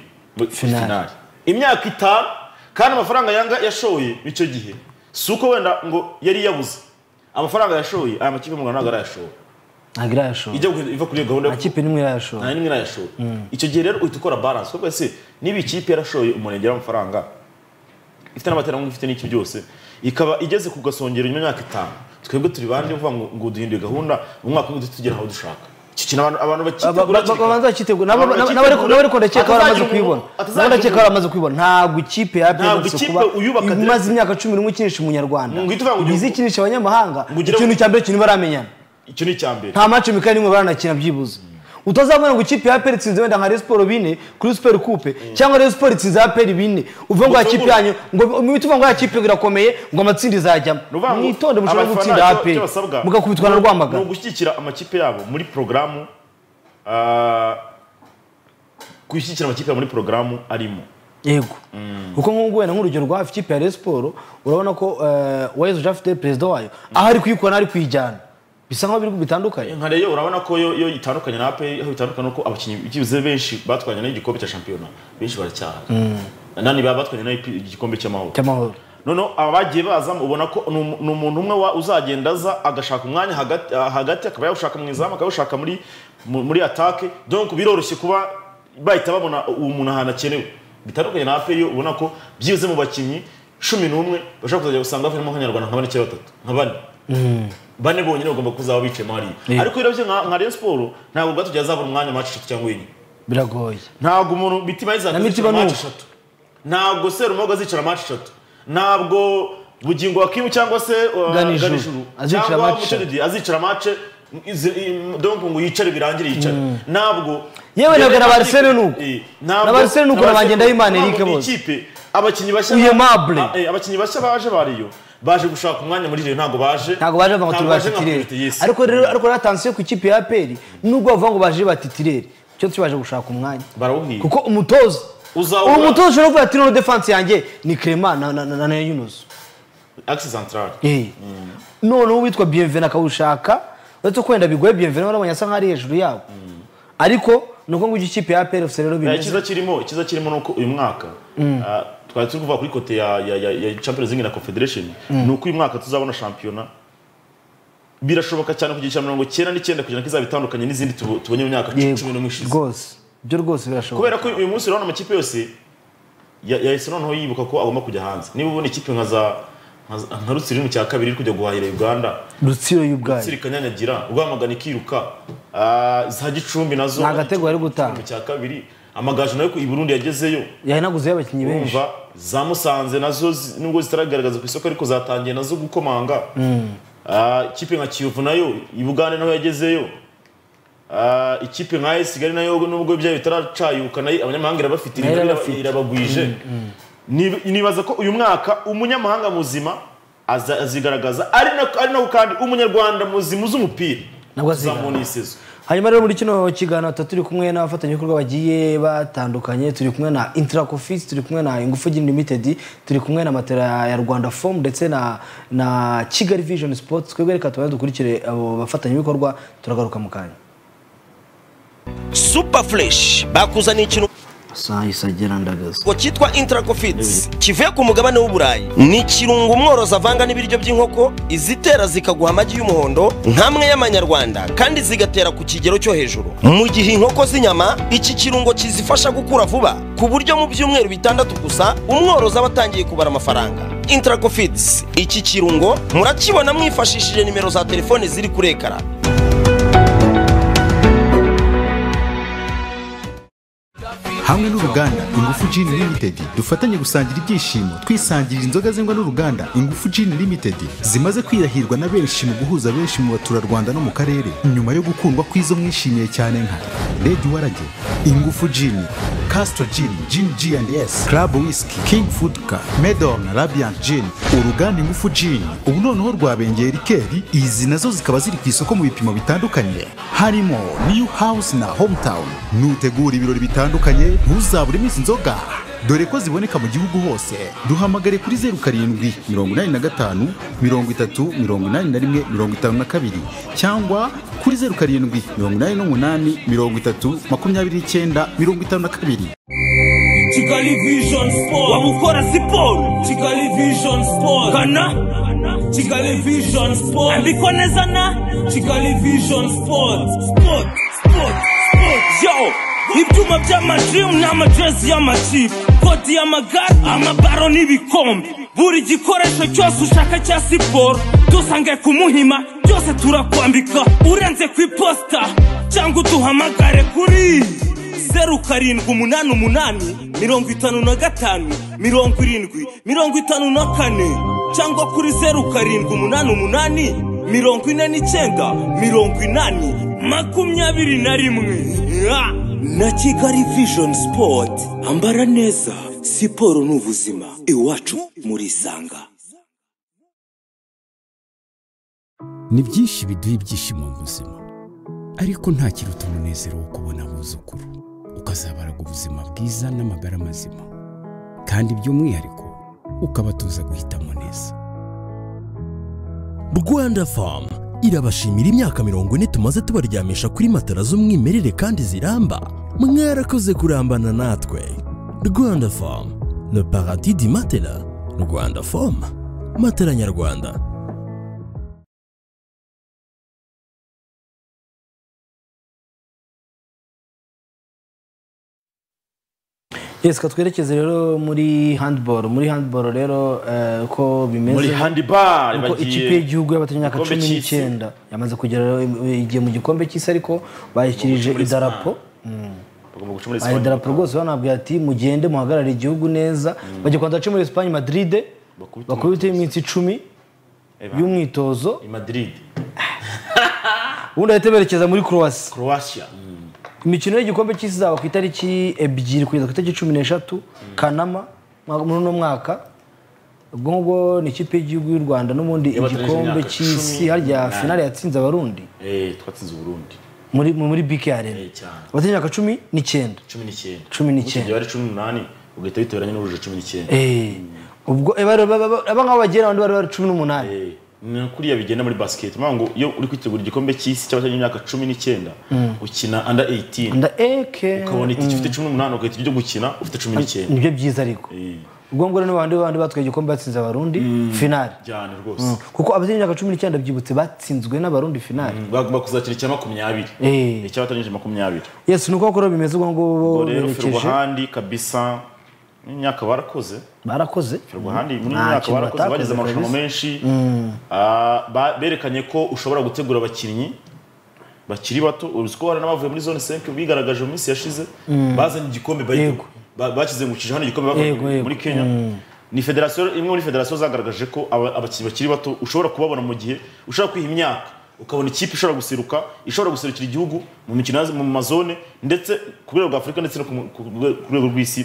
Finale. finale imyaka itanu kandi amafaranga yanga yashoye icyo gihe si uko wenda ngo yari yabuze amafaranga yashoye aya makipe mu Rwanda ntabwo arayashora ntabwo irayashora ijya kuri- iva kuri iyo gahunda yo amakipe nimwe irayashora nta nimwe irayashora icyo gihe rero uhita ukora balance kuko ese niba ikipe yarashoye umurengera amafaranga ifite n'abaterankunga ifite n'iki byose ikaba igeze ku gasongero nyuma y'imyaka itanu twebwe turi bande uvuga ngo ngo duhindure gahunda mu mwaka umwe duhite tugera aho dushaka icyo kintu abantu abantu bakitegura hakiri kare. babanza bakitegura nabo Abantu nabo- bakitegura. nabo ariko ndakeka ko baramaze Atazagira kwibona umuntu- nabo atazagira ndakeka ko baramaze kwibona ntabwo ikipe ya APR Ntabwo Rutsiro ikipe kuba uyubaka direct. imaze imyaka cumi n'umwe ikinisha umunyarwanda Ngo uhite uvuga ngo ugiye- izi ikinisha abanyamahanga Ngo ugire- ikintu cya mbere kintu baramenyana icyo ni icya mbere nta match mikari nimwe baranakina byibuze utazabona ngo ikipe ya APR itsinze wenda nka Rayon Sport bine kuri Super Coupe cyangwa Rayon Sport itsinze APR bine uvuga ngo ya kipe yanyu ngo mubite uvuga ngo ya kipe irakomeye ngo amatsinda izajyamo Ni ukuvuga ngo mwitonde mushobora abafana gutsinda icyo- APR icyo basabwa mugakubitwa na Rwamagana ni ugushyigikira amakipe yabo muri porogaramu ah, gushyigikira amakipe yabo muri porogaramu arimo yego kuko nk'ubu wenda nk'urugero rwa ikipe ya Rayon Sport urabona ko eh, Uwayezu Jean Fidele perezida wayo aho ari kuyikora n'aho ari kuyijyana bisa nk'aho biri bitandukanye nka rero urabona ko yo yo itandukanye na APR aho itandukanye nuko abakinnyi b'ikibuze benshi batwanye n'igikombe cya shampiyona benshi baracyaha nani baba batwanye n'igikombe cy'amahoro cy'amahoro noneho abagiye bazamo ubona ko ni umu- ni umuntu umwe wa- uzagenda aza agashaka umwanya hagati ah, hagati akaba yawushaka mu izamu akawushaka muri mu- muri atake donc biroroshye kuba bahita babona uwo muntu ahantu akenewe bitandukanye na APR yo ubona ko byibuze mu bakinnyi cumi n'umwe bashobora kuzajya gusanga harimo nk'abanyarwanda nka bane cyangwa batatu nka bane bane bonyine bagomba kuzaba bicayemo hariya Yeah. ariko irabye nka nka Rayon Sport ntabwo rwatugera azabura umwanya mu match eshatu cyangwa enye biragoye ntabwo umuntu mitima Na yizaza Mitima azicara match ni uko. eshatu ntabwo Serumogo azicara match eshatu ntabwo Bugingo Hakimu cyangwa se uh, Ganijuru. Ganijuru Azicara cyangwa match Mucyo eshatu. Didier azicara match izi- i- donc ngo yicare birangire yicare ntabwo Yewe na- na Barcelona ni uko. Eh, Na Barcelona ni uko, na Bangendaimana ntabwo Eric ni bose. ikipe abakinnyi bashya Uyemable. Ah, eh, abakinnyi bashya baje bariyo baje gushaka umwanya muri Rayon ntabwo baje ntabwo baje bavuga ngo turi ntabwo ba baje nka priority, titirere yes. ariko rero ariko rero atansiyo ku ikipe ya APR nubwo bavuga ngo baje ba titirere cyo tubaje gushaka umwanya barawuhiye kuko umutoza Uzawura- uwo mutoza ushobora kuvuga ati noneho defanse yanjye ni Clement na na na- na Yunus axe central Eh. noneho uwitwa bienvenu akawushaka uretse ko wenda bigoye bienvenu urabona asa nk'aho ari hejuru yabo ariko ni uko ng'uko ikipe ya APR FC rero Eh, bimeze icyiza kirimo icyiza kirimo nuko uyu mwaka ah, twari turi kuvuga kuri kote ya ya ya, ya Champions League na Confederation ni uko uyu mwaka tuzabona shampiyona birashoboka cyane kugira icya mirongo icyenda n'icyenda kugira ngo izaba itandukanye n'izindi tubo- tubonye mu myaka Yego, cumi n'umwe ishize rwose ibyo rwose birashoboka kubera ko uyu munsi urabona amakipe yose ya- yahise noneho yibuka ko agomba kujya hanze niba ubona ikipe nka za nka za- nka Rutsiro iri mu cya kabiri iri kujya guhahira Uganda rutsiro y'ubwayo Rutsiro ikanyanyagira Rwamagana ikiruka ah, za Gicumbi nazo Ni agatego bari gutanga. Gicumbi cya kabiri amagaju nayo i Burundi yagezeyo yahinaguzeho abakinnyi benshi urumva za musanze nazo zi- nubwo zitaragaragaza ku isoko ariko zatangiye nazo gukomanga Ah, ikipe nka kiyovu nayo i bugande naho yagezeyo Ah, ikipe nka AS kigali nayo nubwo byayo bitaracayuka nayo abanyamahanga irabafite Nayo iraba- irabafite. irabagwije Nib- nibaza ko uyu mwaka umunyamahanga muzima aza- azigaragaza ari na- ari naho kandi umunyarwanda muzima uzi umupira nabwo aziga uzamubona iyi sezo hanyuma rero muri kino kiganiro tuba turi kumwe n'abafatanyabikorwa bagiye batandukanye turi kumwe na interacofice turi kumwe na ingufu gin limited turi kumwe na matera ya rwanda fomu ndetse na na kigali vision sports twebwe reka tubanze dukurikire abo bafatanyabikorwa turagaruka mu kanya super fresh bakuzaniye ikintu sahise gerandagaza ngo cyitwa intracofits kivuye ku mugabane w'uburayi ni ikirungo umworozi avanga n'ibiryo by'inkoko izitera zikaguha amagi y'umuhondo nk'amwe y'amanyarwanda kandi zigatera ku kigero cyo hejuru mu gihe inkoko z'inyama iki kirungo kizifasha gukura vuba ku buryo mu byumweru bitandatu gusa umworozi aba atangiye kubara amafaranga intracofits iki kirungo murakibona mwifashishije nimero za telefone ziri kuri ekara hamwe n'uruganda ingufu Gin Limited dufatanye gusangira ibyishimo twisangirira inzoga zengwa n'uruganda ingufu Gin Limited zimaze kwirahirwa na benshi mu guhuza benshi mu baturarwanda no mu karere nyuma yo gukundwa kw'izo mwishimiye cyane nka redi warage ingufu jini kasito jini jini ji andi esi karabu wisiki kingi fudu ka medoni rabiyanti jini uruganda ingufu jini ubu noneho rwabengeye rikeri izi nazo zikaba ziri ku isoko mu bipimo bitandukanye harimo niyu hawusi na homutawuni nutegura ibirori bitandukanye ntuzabure iminsi inzoga dore ko ziboneka mu gihugu hose duhamagare kuri zeru karindwi mirongo inani na gatanu mirongo itatu mirongo inani na rimwe mirongo itanu na kabiri cyangwa kuri zeru karindwi mirongo inani n'umunani mirongo itatu makumyabiri n'icyenda mirongo itanu na kabiri kigali vision sport wamukora siporo kigali vision sport kana kigali vision sport andikwa neza na kigali vision sport sport sport sport yo ibyuma by'amadrimu n'amajezi y'amakipe koti y'amagare amabaro n'ibikombe buri gikoresho cyose ushaka cya siporo dusange ku muhima byose turakwambika urenze ku iposita cyangwa uduhamagare kuri zeru karindwi umunani umunani mirongo itanu na gatanu mirongo irindwi mirongo itanu na kane cyangwa kuri zeru karindwi umunani umunani mirongo ine n'icyenda mirongo inani makumyabiri na rimwe Ah! na kigali vision sport ambara neza siporo ni ubuzima iwacu muri sanga ni byinshi biduha ibyishimo mu buzima ariko nta kiruta umunezero wo kubona abuzukuru ukazabaraga ubuzima bwiza n'amagara mazima kandi by'umwihariko ukabatoza guhitamo neza rwanda famu irabashimira imyaka mirongo ine tumaze tubaryamisha kuri matara z'umwimerere kandi ziramba mwarakoze kurambana natwe rwanda famu le paradis di matela rwanda famu matela nyarwanda yesika twerekeze rero muri handiboro muri handiboro rero eh, uko bimeze muri handibari uko ikipe y'igihugu y'abatanyamyaka Igikombe cumi cy'isi. n'icyenda yamaze kugera rero igiye mu gikombe cy'isi ariko bayishyirije muri idarapo bagomba guca muri aya Espanye darapo rwose banabwira ati mugende muhagarare igihugu neza bajya kubanza bace muri esipanye madiride Bakubite bakubiteho iminsi icumi y'umwitozo i Madrid ubundi bahita berekeza muri croatia Croatia imikino y'igikombe cy'isi izaba ku itariki ebyiri kugeza ku itariki cumi n'eshatu kanama mwa- muri uno mwaka ubwo ngubwo ni ikipe y'igihugu y'u rwanda n'ubundi Yabatanyije igikombe imyaka cy'isi cumi harya n'umunani. finale yatsinze abarundi eh twatsinze uburundi muri muri bike arena Eh, cyane. abatari imyaka cumi n'icyenda cumi n'icyenda Cumi n'icyenda. Ugiye ari cumi n'umunani ugahita biteranya n'uruje cumi n'icyenda Eh, ubwo eh, bari- ba- ba- aba nk'aho bagera abandi bari bari cumi n'umunani Eh, ni kuriya bigenda muri basiketi mpamvu ngo iyo uri kwitegura igikombe cy'isi cy'abatangiye imyaka cumi n'icyenda ukina anda 18 nda eke ukabona iki gifite cumi n'umunani ugahita ujya gukina ufite cumi n'icyenda nibyo byiza ariko Eh, ubwo ngubwo rero n'abandi bandi batwaye igikombe batsinze abarundi finale cyane rwose kuko abatari imyaka cumi n'icyenda byibutse batsinzwe n'abarundi finale bagomba kuzakira icya makumyabiri Eh. icy'abatanyije makumyabiri yesu ni uko koko rero bimeze ubwo ngubwo ubwo rero berekeje ferwahandi kabisa n'imyaka barakoze barakoze ferwahandi muri Nta iyi myaka kintu barakoze batakoze bageze amarushanwa kabisa. menshi Ah, ba- berekanye ko ushobora gutegura abakinnyi bakiri bato uzi ko hari n'abavuye muri zone 5 bigaragaje mu minsi yashize bazanye igikombe bari- Yego. ba- bakizengurukije hano igikombe bavuye Yego, yego. muri kenya ni federasiyo imwe muri federasiyo zagaragaje ko aba- abakinnyi bakiri bato ushobora kubabona mu gihe ushobora kwiha imyaka ukabona ikipe ishobora guseruka ishobora guserukira igihugu mu mikino ya- mu mazone ndetse ku rwego rwa afurika ndetse no ku mu- ku rwe- ku rwego rw'isi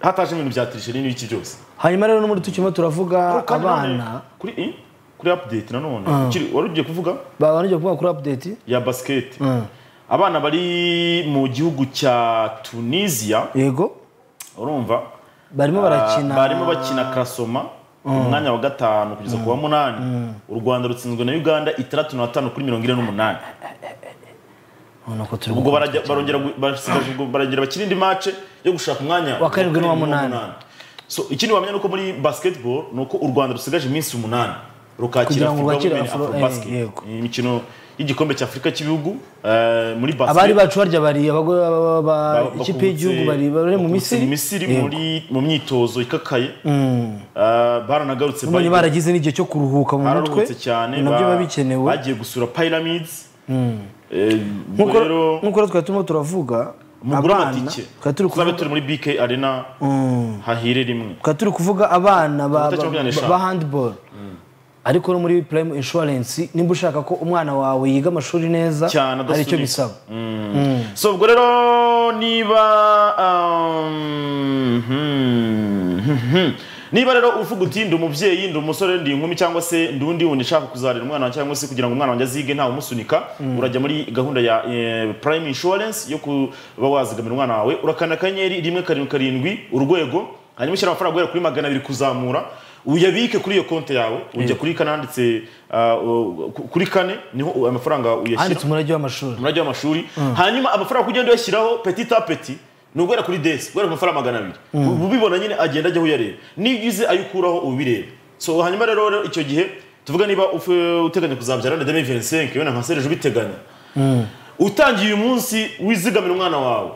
hataje ibintu bya tirisheri n'ibiki byose hanyuma rero n'ubundi tukirimo turavuga kandi abana none kuri i? kuri update nanone ukiri- wari ugiye kuvuga babanjye kuvuga kuri update ya basket abana bari mu gihugu cya tunisia yego urumva barimo ah, barakina barimo bakina karasoma umwanya wa gatanu kugeza ku wa munani u rwanda rutsinzwe na uganda itandatu na batanu kuri mirongo ine n'umunani Urabona ko turi ubwo gukora barajya- barongera gu- basigaje ubwo baragera bakina indi mace yo gushaka umwanya Wa karindwi n'uwa munani. so ikindi wamenya nuko muri basketball ni uko u rwanda rusigaje iminsi umunani rukakira Kugira ngo Afro rwakire Women Afro- Afro Basket. eh, yego. imikino y'igikombe cya afurika cy'ibihugu eh, muri basket abari bacu barya bari abagore ba- ba ba- ikipe y'igihugu bari bakubutse- bari mu bakubutse misiri Yego. muri mu myitozo ikakaye Eh, baranagarutse ubumenyi bayiga- baragize n'igihe cyo kuruhuka mu mutwe bararuhutse cyane nabyo ba- biba bikenewe bagiye gusura pyramids Eh, Nk'uko- rero nk'uko rero twari turimo turavuga mugure abana amatike twari turi tuzabe kuvuga- turi muri bk arena hahire rimwe tukaba turi kuvuga abana ba, Amanota ba, makumyabiri n'eshanu. ba handball ariko no muri prime insurance nimba ushaka ko umwana wawe yiga amashuri neza Cyane, hari icyo adasunika. bisaba so ubwo rero niba um, hmm, hmm, hmm. niba rero uvuga uti ndi umubyeyi ndi umusore ndi inkumi cyangwa se ndi undi wuntu ushaka kuzarira umwana wawe cyangwa se kugira ngo umwana wanjye azige nta umusunika urajya muri gahunda ya eh, prime insurance yo kuba wazigamira umwana wawe urakanda akanyenyeri rimwe karindwi karindwi urwego hanyuma ushyira amafaranga guhera kuri magana abiri kuzamura uyabike kuri iyo konti yawe ujya kuri kane handitse ah, u- ku- kuri kane niho amafaranga uyashyira handitse umurage w'amashuri umurage w'amashuri hanyuma amafaranga ugenda uyashyiraho petit a petit ni uguhera kuri desi guhera ku mafaranga magana abiri ubibona nyine agenda ajyaho uyareba niba ugize ayo ukuraho ubireba so hanyuma rero rero icyo gihe tuvuga niba ufe- uteganya kuzabyara na demi venisenke wenda nka serije ubiteganya utangiye uyu munsi wizigamira umwana wawe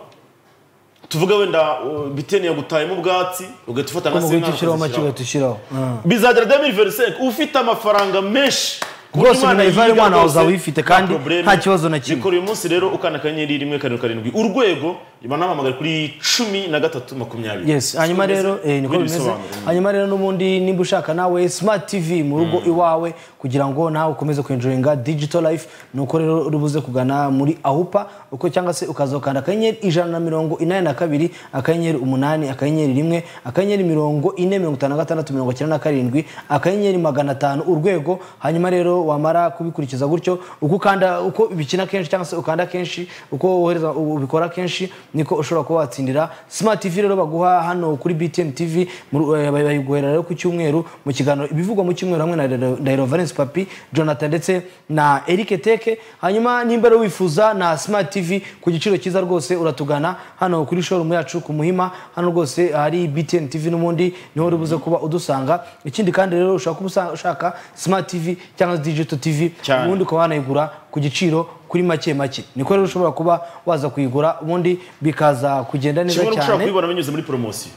tuvuga wenda uh, biteni yagutayemo ubwatsi ugahita ufata nka mu se guhita nk'aho ushyiraho make ukazishyiraho. ugahita ushyiraho bizagera demi venisenke ufite amafaranga menshi ku buryo Rwose ibintu bivare yiga umwana wawe rwose, uzaba uyifite kandi probleme. nta kibazo na kimwe. Bikora uyu munsi rero ukanda akanyenyeri rimwe karindwi karindwi urwego banahamagara kuri cumi na gatatu makumyabiri yes hanyuma rero eh, niko Ibindi bimeze bisobanuro. hanyuma rero n'ubundi nimba ushaka nawe smart tv mu rugo iwawe kugira ngo nawe ukomeze kwinjoyinga digital life nuko rero urubuze kugana muri ahupa uko cyangwa se ukaza ukanda akanyenyeri ijana na mirongo inani na kabiri akanyenyeri umunani akanyenyeri rimwe akanyenyeri mirongo ine mirongo itanu na gatandatu mirongo icyenda na karindwi akanyenyeri magana atanu urwego hanyuma rero wamara kubikurikiza gutyo uko ukanda uko bikina kenshi cyangwa se ukanda kenshi uko wohereza ubikora kenshi niko ushobora kuba watsindira smart tv rero baguha hano kuri btm tv mu- eh, bayiguhera rero ku cyumweru mu kiganiro ibivugwa mu cyumweru hamwe na Dairo- dairo valence papi jonathan ndetse na eric teke hanyuma nimba rero wifuza na smart tv ku giciro cyiza rwose uratugana hano kuri showroom yacu ku muhima hano rwose hari btn tv n'ubundi niho uri buze kuba udusanga ikindi kandi rero ushobora kuba usa- ushaka smart tv cyangwa se digital tv Cyane. ubundi ukaba wanayigura ku giciro kuri make make niko rero ushobora kuba waza kuyigura ubundi bikaza kugenda neza kimwe no gushobora cyane kubibona binyuze muri poromosiyo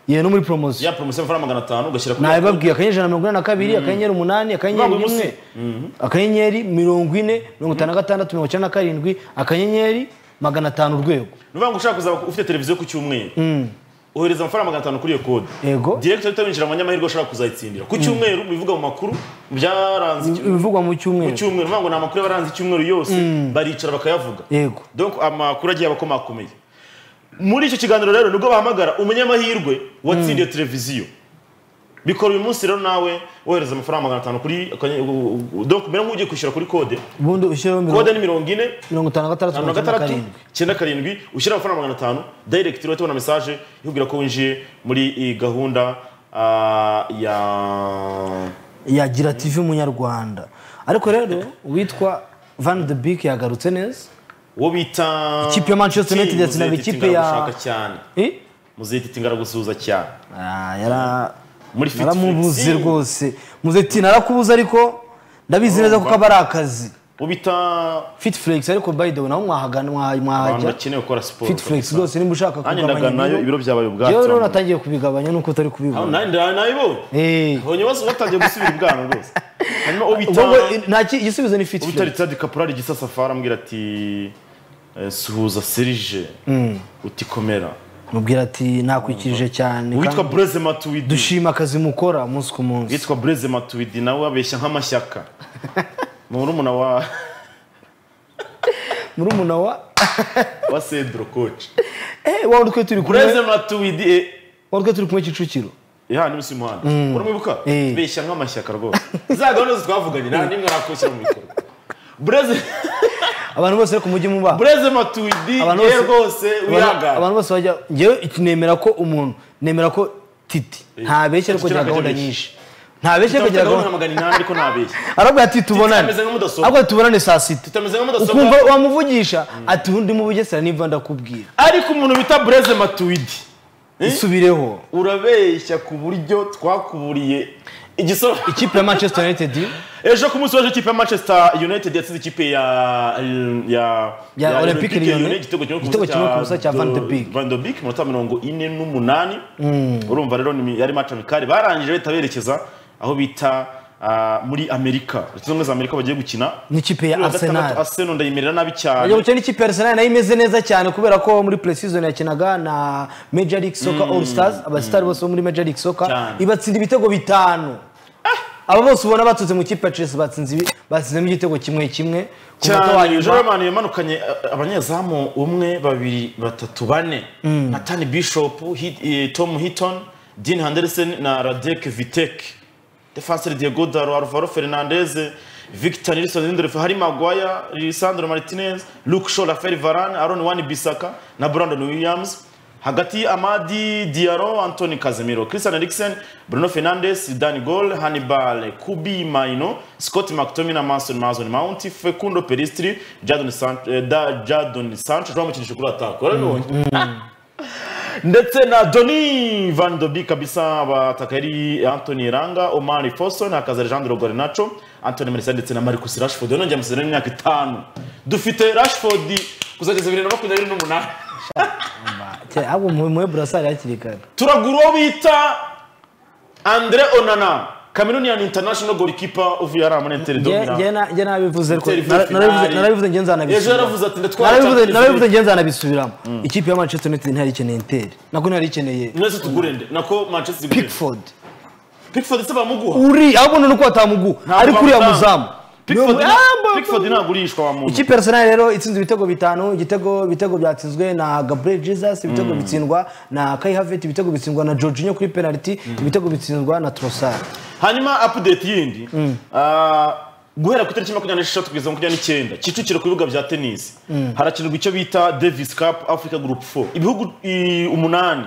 yewe no muri poromosiyo ya poromosiyo y'amafaranga magana atanu ugashyira kuri nabibabwiye akanyenyeri ijana na mirongo inani na kabiri akanyenyeri umunani akanyenyeri Uvuga umunsi. rimwe akanyenyeri mirongo ine mirongo itanu na gatandatu mirongo icyenda na karindwi akanyenyeri magana atanu urwego ni ukuvuga ngo ushaka kuzaba ufite televiziyo ku cyumweru ohereza amafaranga magana atanu kuri iyo kode Yego. direkita ahita winjira mu banyamahirwe ushaka kuzayitsindira ku cyumweru bivuga mu makuru byaranze icyumweru ibivugwa mu ku cyumweru cyumweru ni ukuvuga ngo ni amakuru yabaranze icyumweru yose baricara bakayavuga yego donc amakuru agiye abakomakomeye muri icyo kiganiro rero nibwo bahamagara umunyamahirwe watsindiye televiziyo bikora uyu munsi rero nawe wohereza amafaranga magana atanu kuri akanye- u- u- u- donc mbere nk'ugiye kwishyura kuri kode ubundi ushyiraho mirongo kode ni mirongo ine mirongo itanu na gatandatu mirongo mirongo icyenda na gatandatu karindwi icyenda karindwi ushyira amafaranga magana atanu direct urahita ubona mesaje ikubwira ko winjiye muri iyi gahunda ah, ya yagira tv munyarwanda ariko rero uwitwa van de Beek yagarutse neza uwo bita Ikipe ya Manchester United Muzehe yatsinaga Titi ikipe ya- Ngaragushaka cyane Eh? muzehe titi ngaragusuhuza cyane Ah, yara- Muri Fit naramubuze Flexi. rwose muzeti narakubuze ariko ndabizi neza kuko aba ari akazi uwo bita fit flex ariko by the way naho mwahagana mwa- abantu mwahajya bakeneye gukora siporo fit flex rwose nimba ushaka nanjye ndaganayo ibiro byabaye ubwatsi Yewe rero abantu. natangiye kubigabanya nuko utari Aho kubibona nanjye nda- nabibonye Eh. ubonye bose batangiye gusubira ibwano rwose hanyuma uwo bita Ubwo ngo, eh, nta ki- igisubizo ni fit uwo bita flex ritadi kaporari gisasafara ambwira ati eh, suhuza serije uti komera mubwira ati nakwikirije cyane uwitwa kandi bureze matuwidi dushima akazi mukora umunsi ku munsi witwa bureze matuwidi nawe abeshya nk'amashyaka murumuna wa murumuna wa wa sedro koci eh wowe twe turi kumwe bureze matuwidi eh, wowe twe turi kumwe Kicukiro yaha niba usa umuhanda uramwibuka Eh. beshya nk'amashyaka rwose za gahunda zose twavuganye nta n'imwe nakwishyira mu bikorwa bureze abantu bose rero ku mujyi muba bureze matuwidi Abantu yewe bose- rwose Abantu- wirangara abantu bose bajya ngewe iki nemera ko umuntu nemera ko titi ntabeshya ariko Titi agira ntabwo gahunda agira nyinshi ntabeshya ariko agira tutagahunda gahunda magana inani ariko ntabeshya arabwira ati tubonane ameze nka mudasobwa. ariko tubonane saa sita tutameze nka mudasobwa ukumva wamuvugisha ati undi mu bugesera nimba ndakubwira ariko umuntu bita bureze matuwidi isubireho urabeshya ku buryo twakuburiye igisoro ikipe ya manchester united ejo ku munsi waje ikipe ya manchester united yatsinze ikipe ya ya Ya Olympique Lyonnais, Lyonnais, igitego kimwe ku igitego busa kimwe ku busa cya Van de Beek. Do- Van de Beek minota mirongo ine n'umunani urumva rero ni- yari match amikari barangije bahita berekeza aho bita ah, muri amerika leta zunze ubumwe za amerika bagiye gukina n'ikipe ya Kuri uwa gatandatu, arsenal arsenal ndayimerera nabi cyane Ajya gukina n'ikipe ya Arsenal nayo imeze neza cyane kubera ko muri pre-season yakinaga na Major League Soccer All Stars abasitari bose bo muri Major League Soccer Cyane. ibatsinda ibitego bitanu aba bose ubona baturutse mu kipe ya Chelsea batsinze ibi- batsinzemo igitego kimwe kimwe ku munota wa cyane nyuma joromani yamanukanye eh, abanyezamu umwe babiri batatu bane natani bishop Hi- eh, tom hiton dean henderson na radek vitek defenseur diego daro alvaro fernandez victor nilson lindelof hari maguaya lisandro martinez luke shaw rafael varane aaron wan bisaka na brandon williams hagati amadi diaro anthony casemiro christian eriksen bruno fernandes dan gol hannibal kubi maino scott mctominay mason mason mount fecundo peristri jadon sancho eh, da jadon sancho tuba mukinisha kuri ataka urabibonye ndetse na doni van dobi kabisa abataka yari anthony ranga omari foso na kazalejandro gorenacho anthony marisa ndetse na marcus rashford yonongeye amasezerano y'imyaka itanu dufite rashford kuzageza bibiri na makumyabiri n'umunani Cya- ahubwo mu- muhe burasari hakiri kare turagura uwo bita andre onana cameroonian international goalkeeper uvuye ari amunentere Nge- nge domina na- nge nabivuze ko- Inter nara- finale. narabivuze- narabivuze nge ejo nzanabisubiramo. yaravuze ati ndatwara narabivuze Champions narabivuze League." nge nzanabisubiramo ikipe ya manchester united ntihari ikeneye interi nako ntihari ikeneye mwese tugurende nako manchester igurende. pickford pickford se bamuguha uri ahubwo nuko watamugu Ntabwo ariko uriya bamutanga. muzamu Niyo Pickford mu- na- Ah, mba- pickford ntagurishwa wa muntu ikipe ya arsenal rero itsinze ibitego bitanu igitego ibitego byatsinzwe na gabriel jesus ibitego bitsindwa na kai havet ibitego bitsindwa na jorginho kuri penalty ibitego bitsindwa na trossard hanyuma update yindi ah, guhera ku itariki makumyabiri n'esheshatu kugeza makumyabiri n'icyenda kicukiro ku bibuga bya tenisi harakinirwa icyo bita davis cup africa group 4 ibihugu i, umunani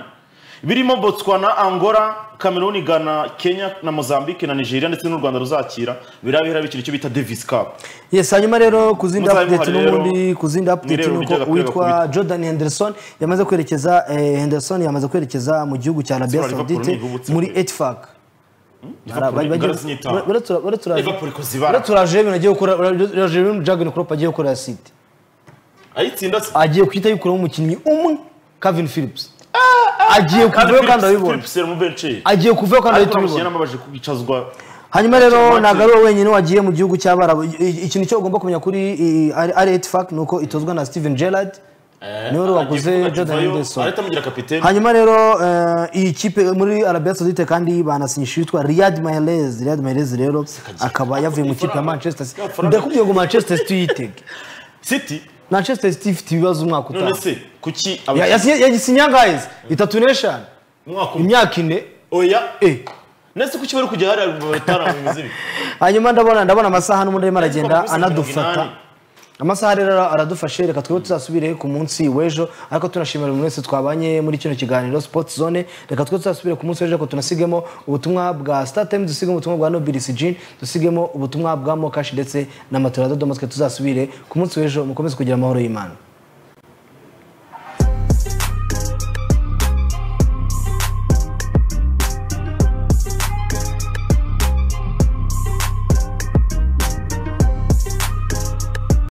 birimo botswana angola cameroon ghana kenya na mozambique na nigeria ndetse n'u rwanda ruzakira birabihera bikira icyo bita davis cup yes hanyuma rero ku zindi Muzabe update muharero. n'ubundi ku zindi update Mwirebe nuko uburyo agapira uwitwa gakubita. jordan henderson yamaze kwerekeza eh, henderson yamaze kwerekeza mu gihugu cya arabia Liverpool ni saudite ihubutse muri pe. etfac Liverpool ingana zinyita. Liverpool ikuzibara. turaje ibintu agiye gukora turaje ibintu jagan crop agiye gukora ya city ayitsinda se agiye guhita yikuramo umukinnyi umwe kavin phillips agiye kuvayo kandi urabibona philips mubenceri agiye kuvayo kandi urahita ariko uramushyira ubibona n'amabaje kubicazwa hanyuma rero Martin. ntabwo ari wowe wenyine wagiye mu gihugu cy'abarabu I- i- ikintu cyo ugomba kumenya kuri i- ari ari etifac ni uko itozwa na steven gerard niwe wari waguze jordan henderson arahita amugira kapitene hanyuma rero eh, iyi kipe muri arabia saudite kandi banasinyisha uwitwa riyad mahrez riyad mahrez rero akaba yavuye mu kipe ya manchester city ndakubwiye ngo manchester city yitege city manchester city ifite ibibazo umwaka none utaha se kuki Ya- abakinnyi yasinye- yagisinye angahe itatu n'eshanu umwaka umwe imyaka ine oya eh. ndetse kuki bari kujya hariya mu bitaramo bimeze bibi hanyuma ndabona ndabona amasaha n'ubundi arimo aragenda Ariko amasaha mirongo anadufata inani. amasaha rero aradufashe reka twebwe tuzasubire ku munsi w'ejo ariko tunashimira buri wese twabanye muri kino kiganiro sport zone reka twe tuzasubire ku munsi w'ejo ariko tunasigemo ubutumwa bwa startime dusigemo ubutumwa bwa nobilisi jin dusigemo ubutumwa bwa mokashi ndetse na matora dodomatwe tuzasubire ku munsi w'ejo mukomeze kugira amahoro y'imana